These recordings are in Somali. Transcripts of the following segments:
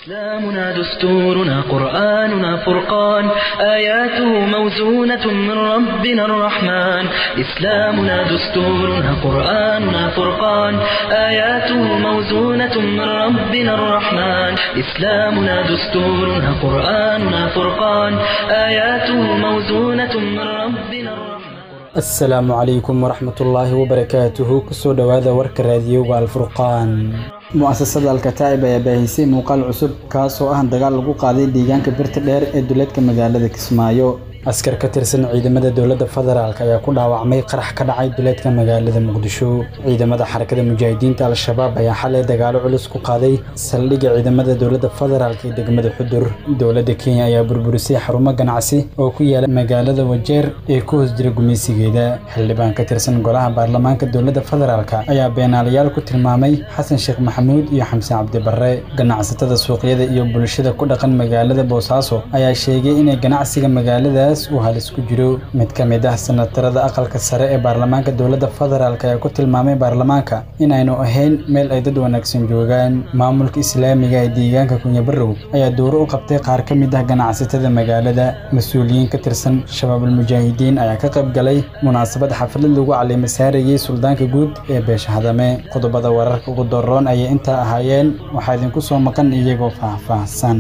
إسلامنا دستورنا قرآننا فرقان آياته موزونة من ربنا الرحمن إسلامنا دستورنا قرآننا فرقان آياته موزونة من ربنا الرحمن إسلامنا دستورنا قرآننا فرقان آياته موزونة من ربنا الرحمن asalaamu calaykum waraxmatullaahi wabarakaatuhu kusoo dhowaada warka raadiyowga alfurqaan mu'asasada alkataa'ib ayaa baahisay muuqaal cusub kaasoo ah dagaal lagu qaaday deegaanka birta dheer ee duleedka magaalada kismaayo askar ka tirsan ciidamada dowladda federaalk ayaa ku dhaawacmay qarax ka dhacay duleedka magaalada muqdisho ciidamada xarakada mujaahidiinta al-shabaab ayaa xalay dagaalo culus ku qaaday saldhigga ciidamada dowladda federaalk ee degmada xudur dowladda kenya ayaa burburisay xarumo ganacsi oo ku yaala magaalada wajeer ee ku hoos jira gumaysigeeda xildhibaan ka tirsan golaha baarlamaanka dowladda federaalk ayaa beenaalayaal ku tilmaamay xasan sheekh maxamuud iyo xamse cabdibarre ganacsatada suuqyada iyo bulshada ku dhaqan magaalada boosaaso ayaa sheegay inay ganacsiga magaalada uu halis ku jiro mid ka mid ah sanatarada aqalka sare ee baarlamaanka dowladda federaalk ayaa ku tilmaamay baarlamaanka inaynu ahayn meel ay dad wanaagsan joogaan maamulka islaamiga ee deegaanka kunyabarow ayaa dowro u qabtay qaar ka mid ah ganacsatada magaalada mas-uuliyiin ka tirsan shabaabul mujaahidiin ayaa ka qayb galay munaasabad xaflad lagu caleema saarayey suldaanka guud ee beesha hadame qodobada wararka ugu doroon ayay intaa ahaayeen waxaa idinku soo maqan iyagoo faahfaahsan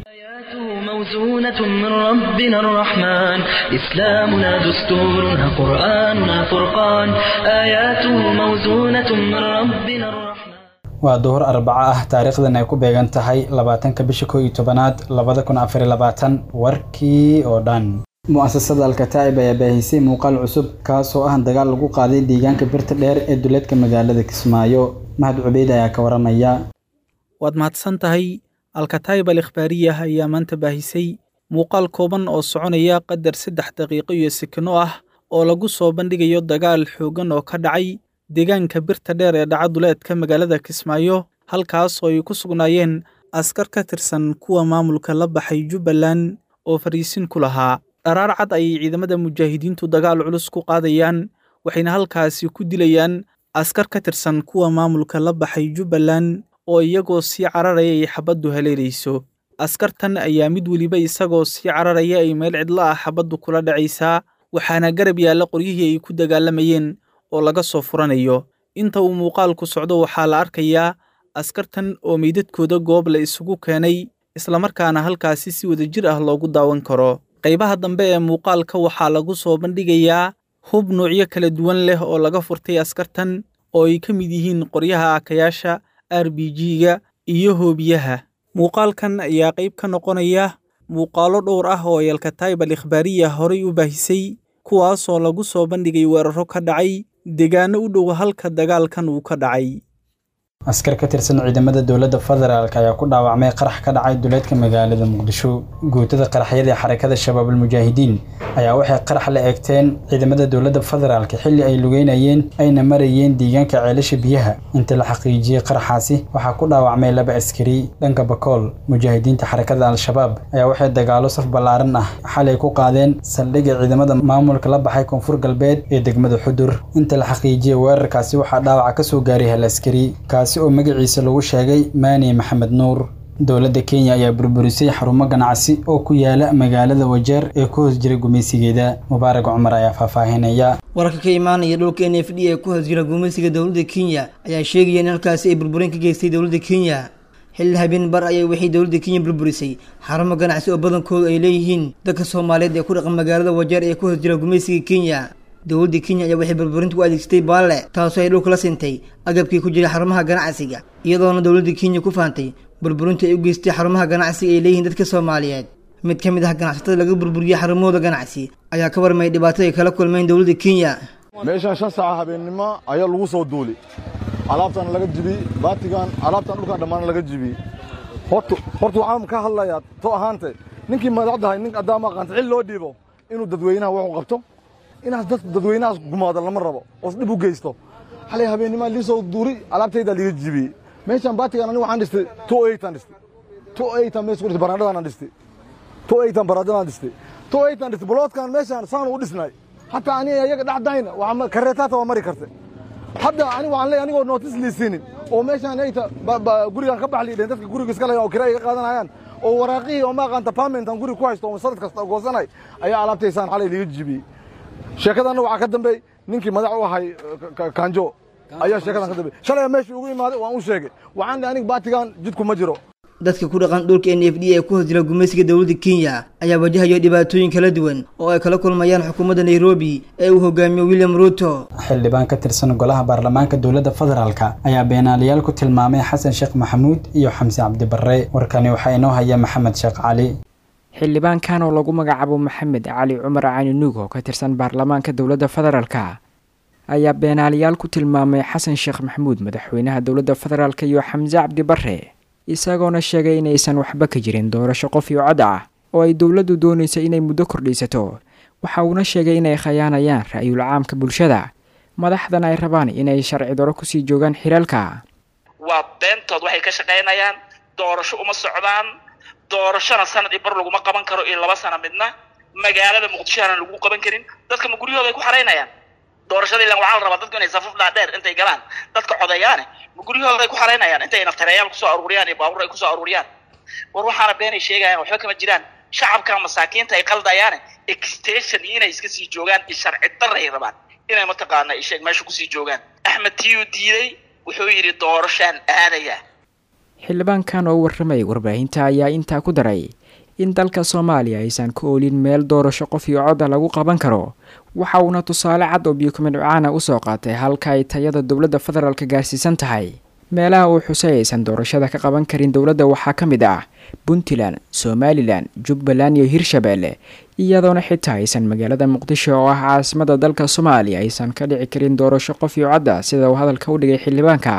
موزونة من ربنا الرحمن إسلامنا دستورنا قرآننا فرقان آياته موزونة من ربنا الرحمن waa duhur arbaco ah taariikhdan ay ku beegan tahay labaatanka bisha koo iyo tobanaad labada kun afar labaatan warkii oo dhan mu'asasada alkataa'ib ayaa baahisay muuqaal cusub kaasoo ah dagaal lagu qaaday deegaanka birta dheer ee duleedka magaalada kismaayo mahad cubeyd ayaa ka waramaya waad mahadsan tahay alkataayib al ikhbaariyah ayaa maanta baahisay muuqaal kooban oo soconaya qadar saddex daqiiqo iyo sekino ah oo lagu soo bandhigayo dagaal xooggan oo ka dhacay deegaanka birta dheer ee dhaca duleedka magaalada kismaayo halkaas oo ay ku sugnaayeen askar ka tirsan kuwa maamulka la baxay jubbaland oo fariisin ku lahaa dharaar cad ayay ciidamada mujaahidiintu dagaal culus ku qaadayaan waxayna halkaasi ku dilayaan askar ka tirsan kuwa maamulka la baxay jubbaland oo iyagoo sii cararaya ay xabaddu haleelayso askartan ayaa mid weliba isagoo sii cararaya ay meel cidla ah xabaddu kula dhacaysaa waxaana garab yaalla qoryihii ay ku dagaalamayeen oo laga soo furanayo inta uu muuqaalku socdo waxaa la arkayaa askartan oo meydadkooda goob la isugu keenay islamarkaana halkaasi si wadajir ah loogu daawan karo qaybaha dambe ee muuqaalka waxaa lagu soo bandhigayaa hub nuucyo kala duwan leh oo laga furtay askartan oo ay ka mid yihiin qoryaha akayaasha r b g-ga iyo hoobiyaha muuqaalkan ayaa qayb ka noqonaya muuqaalo dhowr ah oo yalkataayib al ikhbaariya horay u baahisay kuwaasoo lagu soo bandhigay weeraro ka dhacay deegaano u dhow halka dagaalkan uu ka dhacay askar ka tirsan ciidamada dowladda federaalk ayaa ku dhaawacmay qarax ka dhacay duleedka magaalada muqdisho guutada qaraxyada ee xarakada shabaabul mujaahidiin ayaa waxay qarax la eegteen ciidamada dowladda federaalk xilli ay lugeynayeen ayna marayeen deegaanka ceelasha biyaha inta la xaqiijiyey qaraxaasi waxaa ku dhaawacmay laba askari dhanka bakool mujaahidiinta xarakada al-shabaab ayaa waxay dagaalo saf ballaaran ah xalay ku qaadeen saldhigga ciidamada maamulka la baxay koonfur galbeed ee degmada xudur inta la xaqiijiyey weerarkaasi waxaa dhaawaca ka soo gaaray hal askari oo magaciisa lagu sheegay maani maxamed nuur dowladda kenya ayaa burburisay xarumo ganacsi oo ku yaala magaalada wajeer ee ku hoos jira gumaysigeeda mubaarak cumar ayaa faahfaahinaya wararka ka imaanaya dhulka n f d ee ku hoos jira gumaysiga dowladda kenya ayaa sheegaya in halkaasi ay burburin ka geystay dowladda kenya xilli habeen bar ayay waxay dowladda kenya burburisay xarumo ganacsi oo badankoodu ay leeyihiin dadka soomaaliyeed ee ku dhaqan magaalada wajeer ee ku hoos jira gumaysiga kenya dowladda kenya ayaa waxay burburinta u adeegsatay baalle taasoo ay dhulka la sintay agabkii ku jiray xarumaha ganacsiga iyadoona dowladda kenya ku faantay burburinta ay u geystay xarumaha ganacsiga ay leeyihiin dadka soomaaliyeed mid ka mid ah ganacsatada laga burburiyey xarumahooda ganacsi ayaa ka warmayay dhibaatada ay kala kulmeen dowladda kenya meeshaan shan saaca habeennimo ayaa lagu soo duuli alaabtan laga jibiyey baatigan alaabtan dhulkan dhammaan laga jibiyey horta horta waxaan ka hadlayaa to ahaante ninkii madaxdahay nin addaama aqaanta xil loo dhiibo inuu dadweynaha wax u qabto inaas dad dadweynahaas gumaado lama rabo oos dhib u geysto xalay habeennima lii soo duuri alaabtaydaa liga jibiyey meeshaan baatigan aniga waxaan dhistay two eightan dhistay two eightan meesha ku dhistay barandhadaan dhistay two eightan barandhadaan dhistay two eightan dhistay boloodkan meeshaan saan u dhisnay hataa aniga iyaga dhexdayna kareetaata waa mari kartay hadda ani waxaan leeyahay anigoo nootis liisinin oo meeshaan ayta gurigaan ka bax liidheen dadka guriga iska leeyan oo kira iga qaadanayaan oo waraaqihii oo ma aqaanta pamentan guriga ku haysto oo sanad kasta goosanay ayaa alaabtaysaan xalay liga jibiyey sheekadanna waxaa ka dambeey ninkii madax u ahay kanjo ayaa sheekadan ka dambeey shalay meeshii ugu imaaday waan u sheegay waxaan leeyahay aniga baatigan jidku ma jiro dadka ku dhaqan dhulka n f d ee ku hosjira gumaysiga dowladda kenya ayaa wajahayo dhibaatooyin kala duwan oo ay kala kulmayaan xukuumadda nairobi ee uu hogaamiyo william ruto xildhibaan ka tirsan golaha baarlamaanka dowladda federaalka ayaa beenaalayaal ku tilmaamay xasan sheekh maxamuud iyo xamse cabdibarre warkani waxaa inoo haya maxamed sheekh cali xildhibaankan oo lagu magacaabo maxamed cali cumar cani nuug oo ka tirsan baarlamaanka dowladda federaalka ayaa beenaalayaal ku tilmaamay xasan sheekh maxamuud madaxweynaha dowladda federaalk iyo xamse cabdibarre isagoona sheegay inaysan waxba ka jirin doorasho qof iyo cod ah oo ay dowladdu doonaysa inay muddo kordhiisato waxa uuna sheegay inay khayaanayaan ra'yul caamka bulshada madaxdan ay rabaan inay sharci daro kusii joogaan xilaalka waa beentood waxay ka shaqaynayaan doorasho uma socdaan doorashona sanad iyo bar laguma qaban karo iyo laba sana midna magaalada muqdishohana lagu qaban karin dadka ma guryahooda ay ku xaraynayaan doorashada ilan waxaa la rabaa dadku inay safaf dhaadheer intay galaan dadka codeeyaane ma guryahooda ay ku xaraynayaan intay naftareeyaal kusoo aruuriyaan iyo baabuur ay kusoo aruuriyaan war waxaana beenay sheegayaan waxba kama jiraan shacabka masaakiinta ay qaldayaane extension iyo inay iska sii joogaan iyo sharci darra ay rabaan inay mataqaana isheeg meesha kusii joogaan axmed tiyuu diiday wuxuu yidhi doorashaan aadaya xildhibaankan oo warramayay warbaahinta ayaa intaa ku daray in dalka soomaaliya aysan ka oolin meel doorasho qof iyo codda lagu qaban karo waxa uuna tusaale cad oo biyukumidcaana usoo qaatay halka ay tayada dowladda federaalka gaarsiisan tahay meelaha uu xusay aysan doorashada ka qaban karin dowladda waxaa ka mid ah puntland somalilan jubbaland iyo hirshabeelle iyadoona xitaa aysan magaalada muqdisho oo ah caasimada dalka soomaaliya aysan ka dhici karin doorasho qof iyo codda sida uu hadalka u dhigay xildhibaanka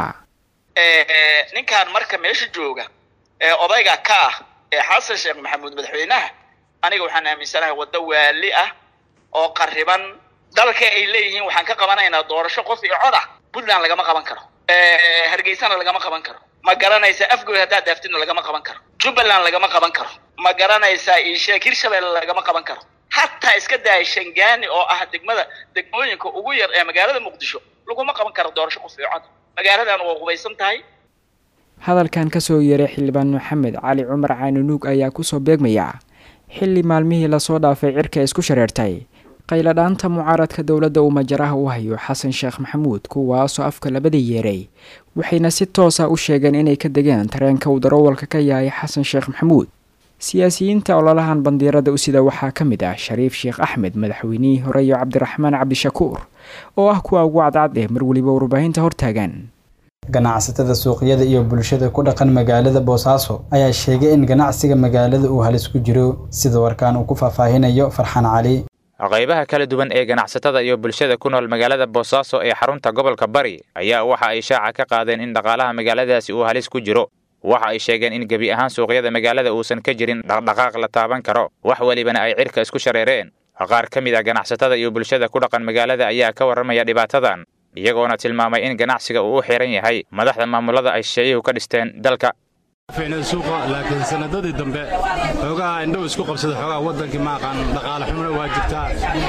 ninkan marka meesha jooga ee odayga ka ah ee xasan sheekh maxamuud madaxweynaha aniga waxaan aaminsanahay waddo waali ah oo qariban dalka ay leeyihiin waxaan ka qabanaynaa doorasho qof iyo cod ah puntland lagama qaban karo hargeysana lagama qaban karo ma garanaysa afgoy haddaad daaftidna lagama qaban karo jubbaland lagama qaban karo ma garanaysaa iisheeg hirshabelle lagama qaban karo hataa iska daaya shangaani oo ah degmada degmooyinka ugu yar ee magaalada muqdisho laguma qaban karo doorasho qof iyo cod magaaladan waa qubaysan tahay hadalkan kasoo yeeray xildhibaan maxamed cali cumar caanunuug ayaa kusoo beegmaya xilli maalmihii lasoo dhaafay cirka isku shareertay qayladhaanta mucaaradka dowladda uu majaraha u hayo xasan sheekh maxamuud kuwaasoo afka labada yeeray waxayna si toosa u sheegeen inay ka degeen tareenka uu darawalka ka yahay xasan sheekh maxamuud siyaasiyiinta ololahan bandiirada u sida waxaa ka mid ah shariif sheekh axmed madaxweynihii hore iyo cabdiraxmaan cabdishakuur oo ah kuwa ugu cadcad ee mar weliba warbaahinta hortaagan ganacsatada suuqyada iyo bulshada ku dhaqan magaalada boosaaso ayaa sheegay in ganacsiga magaalada uu halis ku jiro sida warkaan uu ku faahfaahinayo farxaan cali qaybaha kala duwan ee ganacsatada iyo bulshada ku nool magaalada boosaaso ee xarunta gobolka bari ayaa waxa ay shaaca ka qaadeen in dhaqaalaha magaaladaasi uu halis ku jiro waxa ay sheegeen in gebi ahaan suuqyada magaalada uusan ka jirin dhaqdhaqaaq la taaban karo wax welibana ay cirka isku shareereen qaar ka mid ah ganacsatada iyo bulshada ku dhaqan magaalada ayaa ka warramaya dhibaatadan iyagoona tilmaamay in ganacsiga uu u xiran yahay madaxda maamulada ay shisheeyuhu ka dhisteen dalka ficnay suuqa laakiin sanadadii dambe xoogaha indhow isku qabsada xoogaha waddankii ma aqaan dhaqaale xumuna waa jirtaa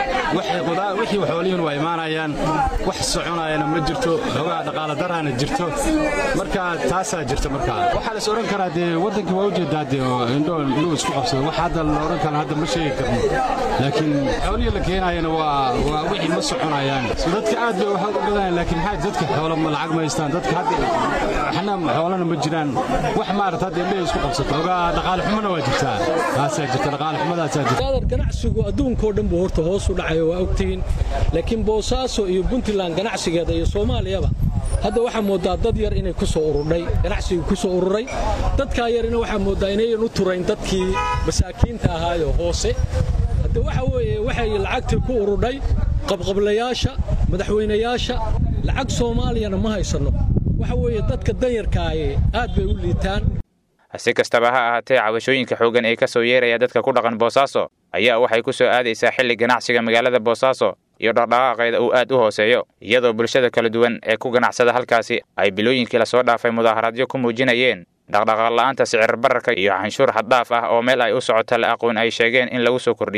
wixii xoolihun waa imaanayaan wax soconayana ma jirto xoogaha dhaqaale daraana jirto marka taasaa jirta markaa waxaa la is odhan karaa dee waddankii waa ujeedaa dee indhow indhow isku qabsada wax hadda la odhan kara hadda ma sheegi karno laakiin xoolihii la keenayana waa waa wixii ma soconayaan dadka aad bay waxa u badanayaan laakiin maxaa dadka xoolo ma lacag ma haystaan dadka hadda waxna xoolana ma jiraan wax maarata hadda indhaha isku qabsato ogaa dhaqaale xumana waa jirtaa taasaa jirta dhaqaale xumadaasaa jirta ganacsigu adduunkao dhan buu horta hoos u dhacayo waa ogtihiin laakiin boosaaso iyo puntland ganacsigeeda iyo soomaaliyaba hadda waxaa moodaa dad yar inay ku soo ururdhay ganacsigu ku soo ururay dadkaa yarina waxaa moodaa inayan u turayn dadkii masaakiinta ahaayo hoose hadde waxa weeye waxay lacagtii ku ururdhay qabqablayaasha madaxweynayaasha lacag soomaaliyana ma haysanno waxa weeye dadka danyarkaaye aad bay u liitaan si kastaba ha ahaatee cabashooyinka xooggan ee ka soo yeeraya dadka ku dhaqan boosaaso ayaa waxay ku soo aadaysaa xilli ganacsiga magaalada boosaaso iyo dhaqdhaqaaqeeda uu aad u hooseeyo iyadoo bulshada kala duwan ee ku ganacsada halkaasi ay bilooyinkii lasoo dhaafay mudaaharaadyo ku muujinayeen dhaqdhaqaaq la'aanta sicir bararka iyo canshuur xaddhaaf ah oo meel ay u socoto la aqoon ay sheegeen in lagu soo kordhiyey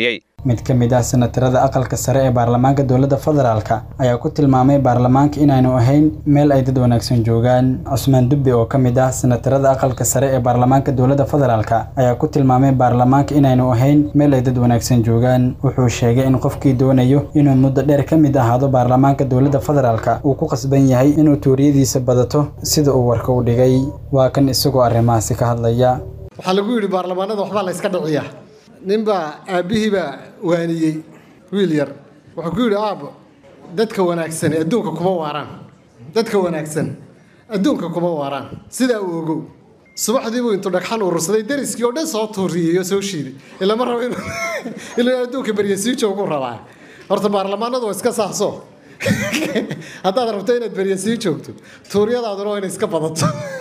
mid ka mid ah senatarada aqalka sare ee baarlamaanka dowladda federaalka ayaa ku tilmaamay baarlamaanka inaanu ahayn meel ay dad wanaagsan joogaan cusmaan dubbe oo ka mid ah senatarada aqalka sare ee baarlamaanka dowladda federaalka ayaa ku tilmaamay baarlamaanka inaanu ahayn meel ay dad wanaagsan joogaan wuxuu sheegay in qofkii doonayo inuu muddo dheer ka mid ahaado baarlamaanka dowladda federaalka uu ku qasban yahay inuu tuuriyadiisa badato sida uu warka u dhigay waa kan isagoo arrimahaasi ka hadlaya waxaa lagu yidhi baarlamaanada waxbaa la yska dhiciyaa ninbaa aabbihiibaa waaniyey wiil yar wuxuu ku yidhi aabbo dadka wanaagsani adduunka kuma waaraan dadka wanaagsan adduunka kuma waaraan sidaa uu ogow subaxdii buu intuu dhagxan urursaday dariskii oo dhan soo tuuriyey oo soo shiiday ilama rabo inuu adduunka berye sii joogu rabaa horta baarlamaanadu waa iska saahso haddaad rabto inaad berye sii joogto tuuryadaaduna waa inay iska badato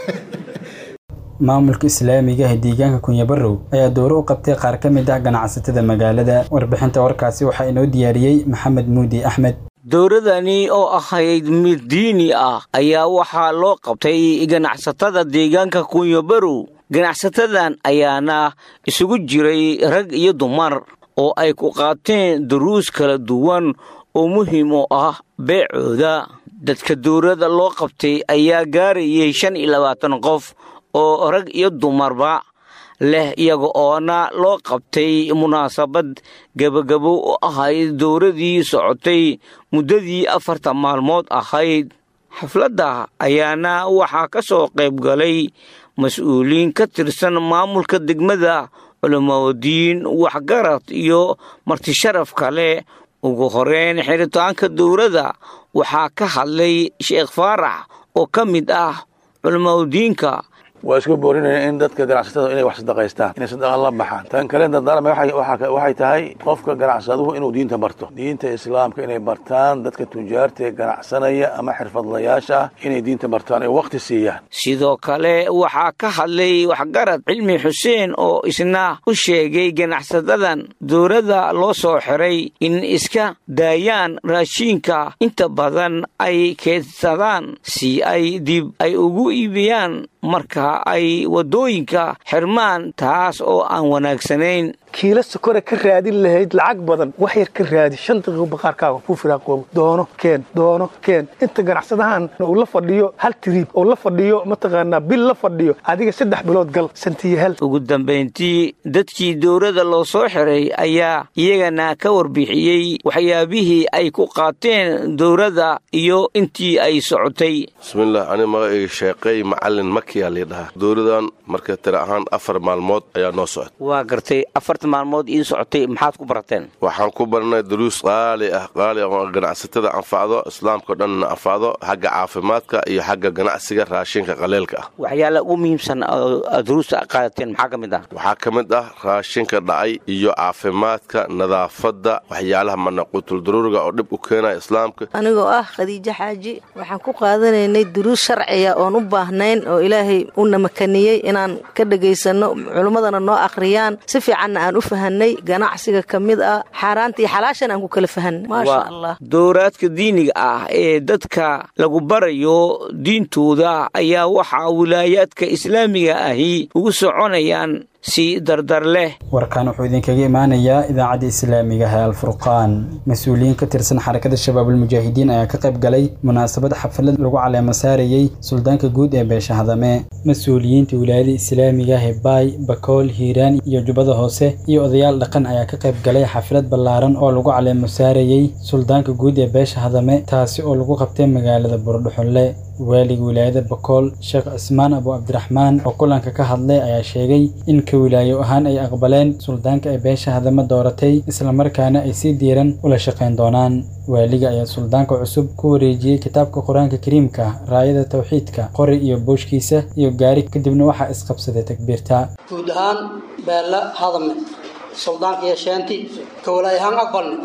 maamulka islaamiga ee deegaanka kunyabarow ayaa dowro u qabtay qaar ka mid ah ganacsatada magaalada warbixinta warkaasi waxaa inoo diyaariyey maxamed muudi axmed dowladani oo ahayd mid diini ah ayaa waxaa loo qabtay ganacsatada deegaanka kunyabarow ganacsatadan ayaana isugu jiray rag iyo dumar oo ay ku qaateen duruus kala duwan oo muhiim u ah beecooda dadka dowladda loo qabtay ayaa gaarayay shan iyo labaatan qof oo rag iyo dumarba leh iyaga oona loo qabtay munaasabad gebagabo u ahayd dowladii socotay muddadii afarta maalmood ahayd xafladda ayaana waxaa ka soo qayb galay mas-uuliin ka tirsan maamulka degmada culamadiin waxgarad iyo martisharaf kale ugu horeyn xiritaanka dowladda waxaa ka hadlay sheekh faarax oo ka mid ah culamadiinka waa isku boorinaya in dadka ganacsatada inay wax sadaqaystaan inay sadaqa la baxaan tan kale dardaarma waxay tahay qofka ganacsaduhu inuu diinta barto diinta islaamka inay bartaan dadka tujaarta ee ganacsanaya ama xirfadlayaasha ah inay diinta bartaan ay waqti siiyaan sidoo kale waxaa ka hadlay waxgarad cilmi xuseen oo isna u sheegay ganacsadadan dowladda loo soo xiray in iska daayaan raashiinka inta badan ay keedsadaan si ay dib ay ugu iibiyaan marka ay waddooyinka xirmaan taas oo aan wanaagsanayn kiila sokore ka raadin lahayd lacag badan wax yar ka raadi shan daqiiqo baqaarkaaga ku firaaqoobo doono keen doono keen inta ganacsadahan uu la fadhiyo hal tiriib oo la fadhiyo mataqaanaa bil la fadhiyo adiga saddex bilood gal santiyo hal ugu dambayntii dadkii dowladda loo soo xiray ayaa iyagana ka warbixiyey waxyaabihii ay ku qaateen dowladda iyo intii ay socotay bismillaah ani magacayga sheeqay macalin makiyaa liidhahaa dowladan marka tira ahaan afar maalmood ayaa noo socota waa gartay afarta maalmood iin socotay maxaad ku barateen waxaan ku baranay duruus qaali ah qaali oo ganacsatada anfacdo islaamkao dhanna anfacdo xagga caafimaadka iyo xagga ganacsiga raashinka qaleelka ah waxyaala ugu muhiimsan duruusta qaadateen maxaa ka mid ah waxaa ka mid ah raashinka dhacay iyo caafimaadka nadaafadda waxyaalaha manaquutuldaruuriga oo dhib u keenaya islaamka anigoo ah khadiijo xaaji waxaan ku qaadanaynay duruus sharciya oon u baahnayn oo ilaahay una makaniyey inaan ka dhagaysano culimmadana noo akhriyaan si fiicanna aan u fahanay ganacsiga ka mid ah xaaraanta iyo xalaashan aan ku kala fahanay maasha allah dowraadka diiniga ah ee dadka lagu barayo diintooda ayaa waxaa wilaayaadka islaamiga ahi ugu soconayaan si dardar leh warkan wuxuu idinkaga imaanayaa idaacadda islaamiga ee alfurqaan mas-uuliyiin ka tirsan xarakada shabaabulmujaahidiin ayaa ka qayb galay munaasabad xaflad lagu caleemo saarayey suldaanka guud ee beesha hadame mas-uuliyiinta wilaayada islaamiga ee baay bakool hiiraan iyo jubbada hoose iyo odayaal dhaqan ayaa ka qayb galay xaflad ballaaran oo lagu caleemo saarayey suldaanka guud ee beesha hadame taasi oo lagu qabtay magaalada buurdhuxunle waaliga wilaayada bakool sheekh cismaan abu cabdiraxmaan oo kulanka ka hadlay ayaa sheegay in ka wilaayo ahaan ay aqbaleen suldaanka ay beesha hadame dooratay islamarkaana ay si diiran ula shaqayn doonaan waaliga ayaa suldaanka cusub ku wareejiyey kitaabka qur-aanka kariimka raayada tawxiidka qori iyo booshkiisa iyo gaari kadibna waxaa isqabsaday takbiirta guud ahaan beella hadame suldaanka iyo sheenti ka walaay ahaan aqbalne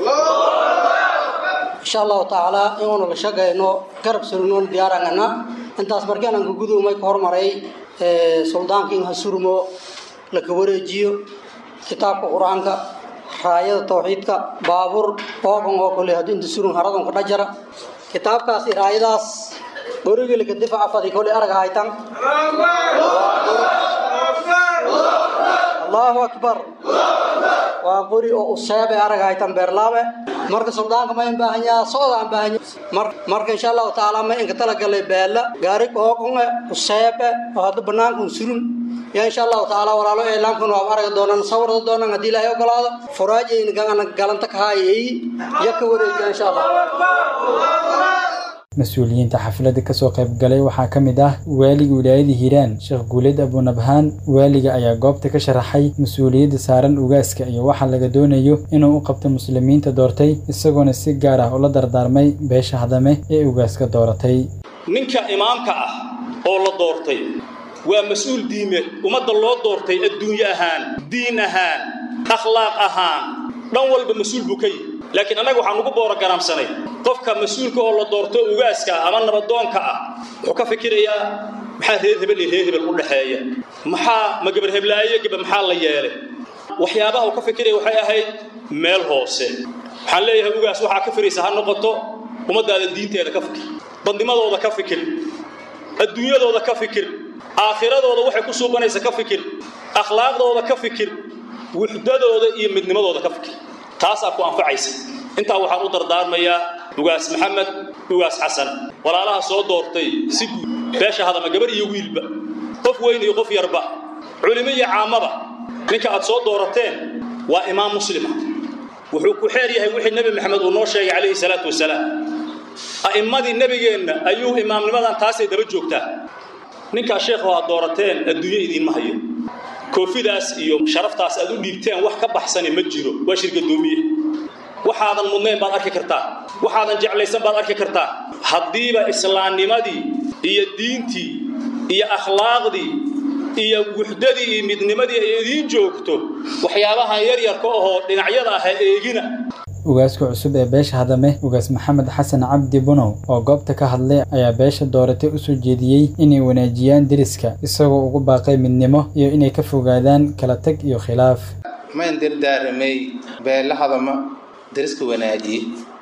insha allahu tacaala inuunu la shaqayno garab surnoon diyaarangana intaas markaan ka gudoomay ka hormaray suldaanka in ha surmo laka wareejiyo kitaabka qur-aanka raayada tawxiidka baabuur boogan oo kale haddii inta surun haradan ka dhajara kitaabkaas iyo raayadaas borigilka difaca fadi kole arag haytan allahu akbar waa qori oo useebe arag haytan beerlaabe marka suldaanka ma baahan yaha socda aan baahan marka insha allahu tacaala ma inka talagalay beela gaari qooqonge useebe oo hadda banaankan surun yaa insha allahu tacaala walaalo eelaankan waa aragi doonaan sawirda doonaan haddii ilaahay ogolaado furaajayna gana galanta ka haayay ya ka wareejiya insha allah mas-uuliyiinta xafladda kasoo qaybgalay waxaa ka mid ah waaliga wilaayada hiiraan sheekh guuleed abunabhaan waaliga ayaa goobta ka sharaxay mas-uuliyadda saaran ugaaska iyo waxa laga doonayo inuu u qabto muslimiinta doortay isagoona si gaar ah ula dardaarmay beesha hadame ee ugaaska dooratay ninka imaamka ah oo la doortay waa mas-uul diimeed ummadda loo doortay adduunye ahaan diin ahaan akhlaaq ahaan dhan walba mas-uul buu ka yihi laakiin annaga waxaan ugu boorogaraamsanay qofka mas-uulka oo la doorto ugaaska ama nabadoonka ah wuxuu ka fikirayaa maxaa reer hebel iyo reer hebel u dhexeeya maxaa ma gabar heblaayo gaba maxaa la yeelay waxyaabaha uu ka fikiraya waxay ahayd meel hoose waxaan leeyahay ugaas waxaa ka firaysa ha noqoto ummaddaada diinteeda ka fikir badnimadooda ka fikir adduunyadooda ka fikir aakhiradooda waxay ku suubanaysa ka fikir akhlaaqdooda ka fikir wuxdadooda iyo midnimadooda ka fikir taasaa ku anfacaysa intaa waxaan u dardaarmayaa ugaas maxamed ugaas xasan walaalaha soo doortay si guud beesha hadama gabar iyo wiilba qof weyn iyo qof yarba culimo iyo caamaba ninka aad soo doorateen waa imaam muslima wuxuu ku xeer yahay wixii nebi maxamed uu noo sheegay calayhi salaatu wasalaam a'immadii nebigeenna ayuu imaamnimadan taasay daba joogtaa ninkaa sheekhu aad doorateen adduunyo idiinma hayo koofidaas iyo sharaftaas aad u dhiibteen wax ka baxsani ma jiro waa shirgadoomiye waxaadan mudnayn baad arki kartaa waxaadan jeclaysan baad arki kartaa haddiiba islaamnimadii iyo diintii iyo akhlaaqdii iyo wuxdadii iyo midnimadii ay idiin joogto waxyaabahan yaryarka ahoo dhinacyada ah ha eegina ugaaska cusub ee beesha hadame ugaas maxamed xasan cabdi bunow oo goobta ka hadlay ayaa beesha dooratay u soo jeediyey inay wanaajiyaan deriska isagoo ugu baaqay midnimo iyo inay ka fogaadaan kala tag iyo khilaaf mayn dardaaramay beela hadama deriska wanaajiye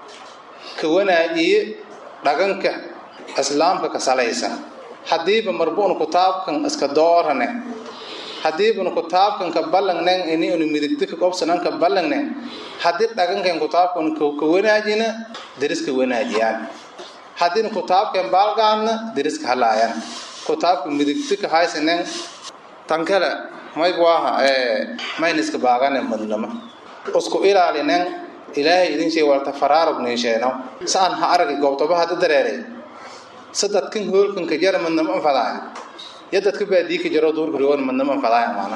ka wanaajiye dhaganka islaamka ka salaysan haddiiba marbuun kutaabkan iska doorane haddiibuna kutaabkan ka ballangnen ini unu midigta ka qobsanan ka ballangne haddii dhagankan kutaabkan ka wanaajina deriska wanaajiyaan haddiina kutaabkan baalgaadna deriska halaayan kutaabka midigta ka haysanen tan kale maygu aha mayniska baagane madnama isku ilaalinen ilaahay idin shee walta faraarug niisheeno saan ha aragi goobtoba hadda dareeray sadadkan hoolkan ka jara madnama anfadaaya yadadka baadii ka jaro duurka riwan madnama anfadaaya maana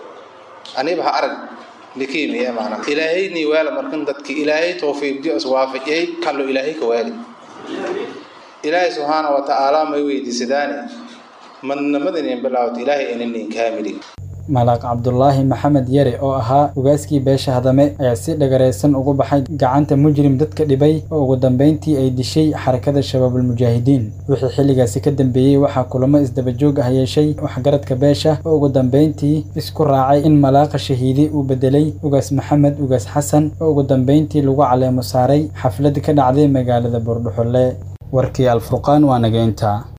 aniba ha arag likiimiye maana ilaahayni waala markan dadki ilaahay tawfiiqdiyo iswaafajiyay kallo ilaahay ka waali ilaahay subxaana wa tacaala may weydiisadaane madnamadan bilaawt ilaahay inanin kaamilin malaaq cabdulaahi maxamed yare oo ahaa ugaaskii beesha hadame ayaa si dhagaraysan ugu baxay gacanta mujrim dadka dhibay oo ugu dambeyntii ay dishay xarakada shabaabulmujaahidiin wixii xilligaasi ka dambeeyey waxaa kulamo isdabajoog ah yeeshay waxgaradka beesha oo ugu dambeyntii isku raacay in malaaqa shahiidi uu bedelay ugaas maxamed ugaas xasan oo ugu dambeyntii lagu caleemo saaray xaflad ka dhacday magaalada buurdhuxulle warkii alfurqaan waa nageynta